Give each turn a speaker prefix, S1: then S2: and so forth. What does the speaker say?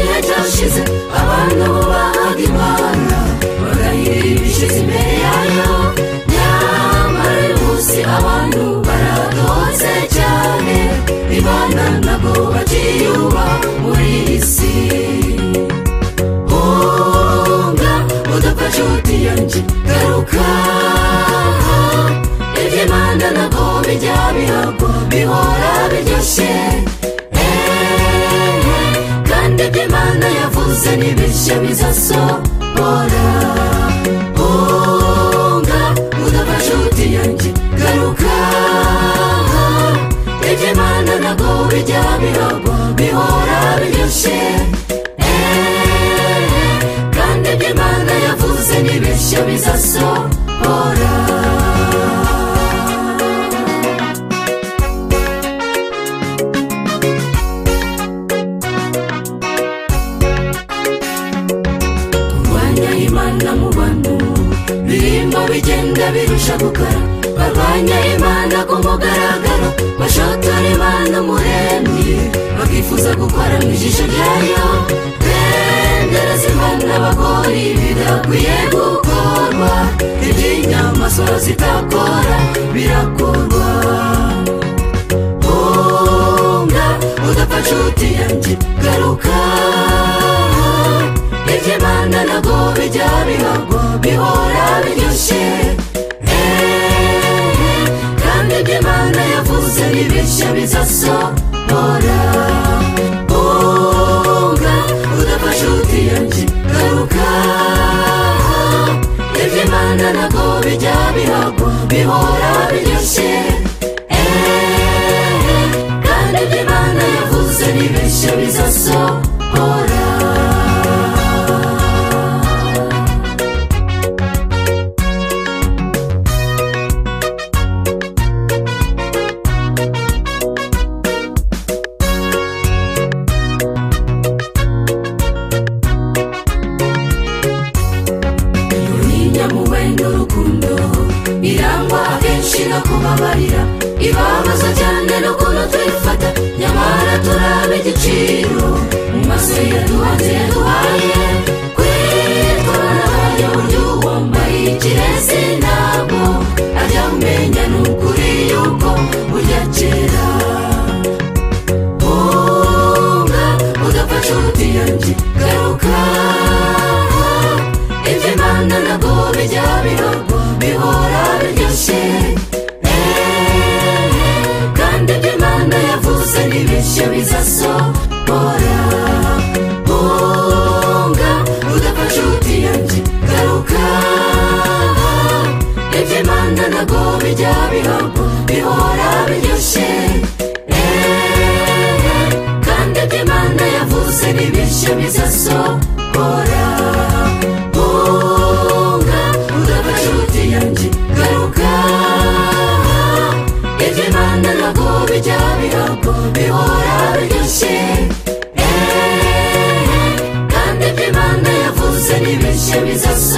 S1: hashize abantu bubahaga imana bagahirira ibishyize imbere yayo nyamara uyu munsi abantu baragahotse cyane imana ntabwo bakiyubaha muri iyi si hunga udafashe utiyanje garuka iby'imana ntabwo bijya bihagwa bihora biryoshye eee kandi iby'imana yavuze n'ibishya bizasohora hunga udafashe utiyanje garuka iby'imana ntabwo bijya bihagwa bihora biryoshye eee kandi iby'imana yavuze n'ibishya bizasohora kurwanya imana mu bantu birimo bigenda birusha gukara barwanya imana ku mugaragaro bashotora imana umuremyi bakifuza gukora mu ijisho ryayo bendereza imana bakora ibidakwiye gukorwa iby'inyamaswa zitakora birakorwa hunga udapfa nshuti yanjye garuka iby'imana ntabwo bijya bihagwa bihora biryoshye eee kandi iby'imana yavuze n'ibishya bizasohora hunga udapfa nshuti yanjye garuka iby'imana ntabwo bijya bihagwa bihora biryoshye eee kandi iby'imana yavuze n'ibishya bizasohora ntinya muwenda urukundo irangwa akenshi no kubabarira ibabaza cyane n'ukuntu tuyifata nyamara turaba igiciro mu maso yaduhanze yaduhaye kwitwarayo uburyo wambaye ikirezi ntabwo ajya umenya ni ukuri yuko burya kera hunga udapfa nshuti yanjye garuka iby'imana ntabwo bijya bihagwa bihora biryoshye Eee, kandi iby'imana yavuze n'ibishya bizasohora hunga udapfa nshuti yanjye garuka iby'imana ntabwo bijya bihagwa bihora biryoshye Eee, kandi iby'imana yavuze n'ibishya bizasohora hunga udapfa nshuti yanjye garuka iby'imana ntabwo bijya bihagwa bihora biryoshye eee kandi iby'imana yavuze n'ibishya bizasohora